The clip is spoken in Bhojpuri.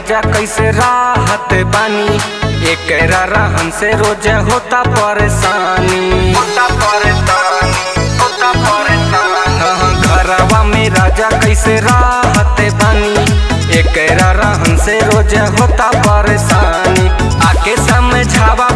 राजा कैसे राहत बानी एकरा रहन से रोज होता परेशानी होता परेशानी होता परेशानी हाँ, घरवा में राजा कैसे राहत बानी एकरा रहन से रोज होता परेशानी आके समझावा